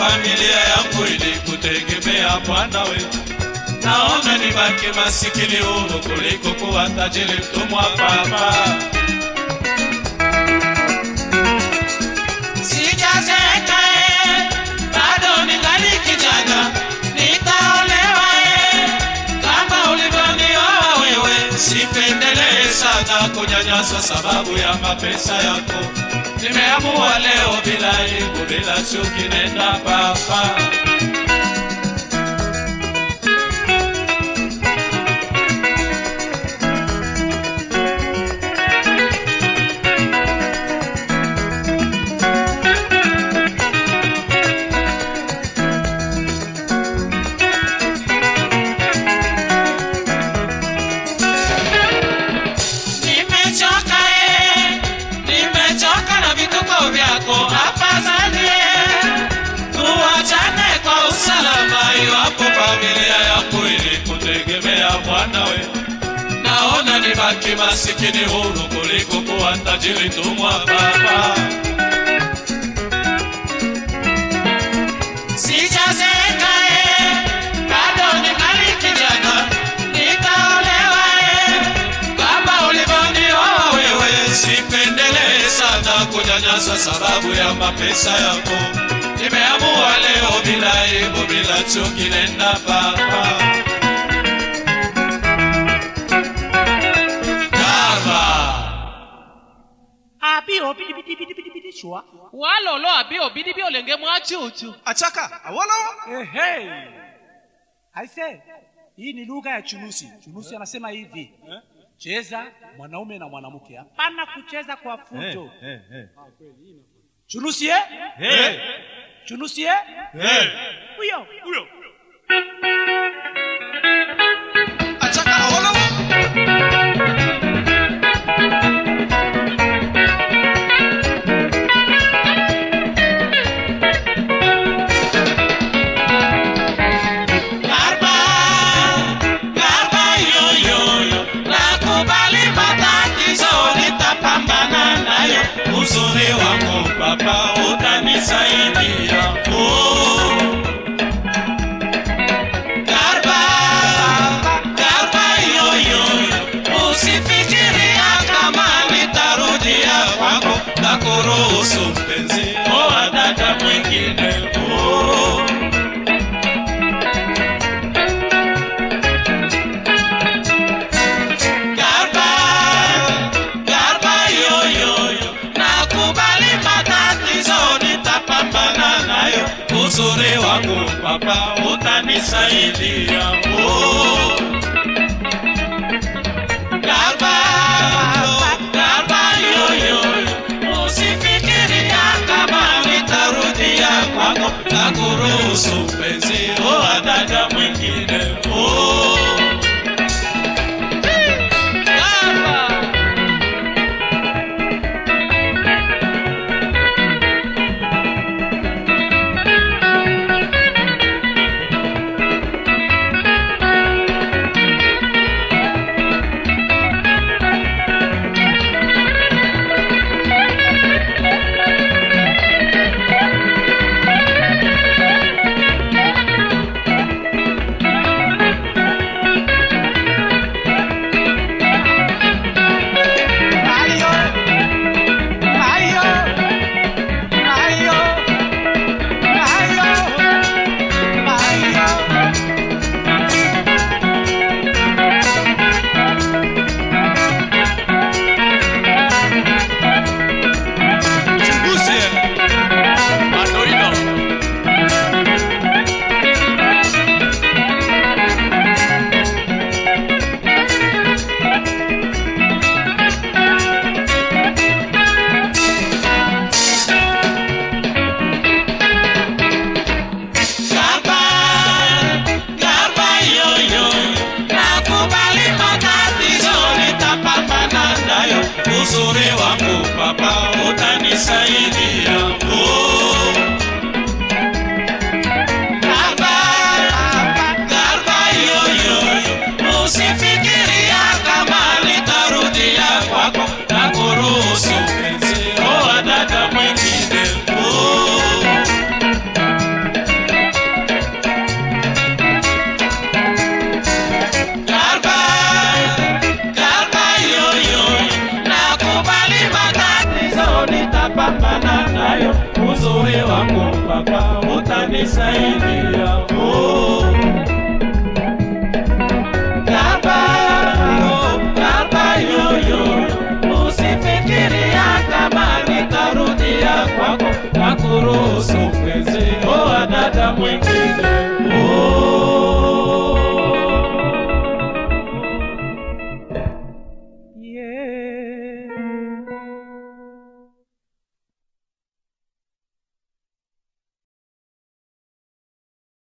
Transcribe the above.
familia yangu ilikutegemea Bwana we. Naona nibaki masikini huru kuliko kuwa tajiri mtumwa Baba. Sijazeeka eh, bado ningali kijana, nitaolewa eh, kama ulivyonioa wewe. Sipendelee sana kunyanyaswa sababu ya mapesa yako. Nimeamua leo bila aibu, bila chuki, nenda Baba. Nimechoka eh, nimechoka na vituko vyako, afadhali eh, tuachane kwa usalama, iwapo familia yangu ilikutegemea Bwana we. Naona nibaki masikini huru kuliko kuwa tajiri tumwa Baba. Sijazeeka eh, bado ningali kijana, nitaolewa eh, kama ulivyonioa wewe. Sipendelee sana kunyanyaswa sababu ya mapesa yako. Nimeamua leo bila aibu, bila chuki, nenda Baba. Baba. abi obidi bidi bidi bidi bidi shwa walolo abi obidi bi olenge mwachuchu achaka awolowo ehe aise hii ni lugha ya chunusi chunusi anasema hivi cheza mwanaume na mwanamke hapana kucheza kwa fujo chunusi eh? chunusi eh? huyo huyo achaka awolowo Garba, garba yo yo yo, nakubali matatizo, nitapambana nayo. uzuri wako baba utanisaidia oh. Garba, garba yo yo yo, usifikiria kama nitarudia kwako. na kuruhusu mpenzi oa dada mwingine oh. Garba, garba yo yo yo, nakubali matatizo, nitapambana nayo. uzuri wako baba utanisaidia oh. Garba, garba yo yo yo, usifikiria kama nitarudia kwako. na kuruhusu mpenzi oa dada mwingine oh. Garba. umenisaidia oh. Garba, oh, Garba yoyo, usifikiria kama nitarudia kwako na kuruhusu mwezi o dada mwingine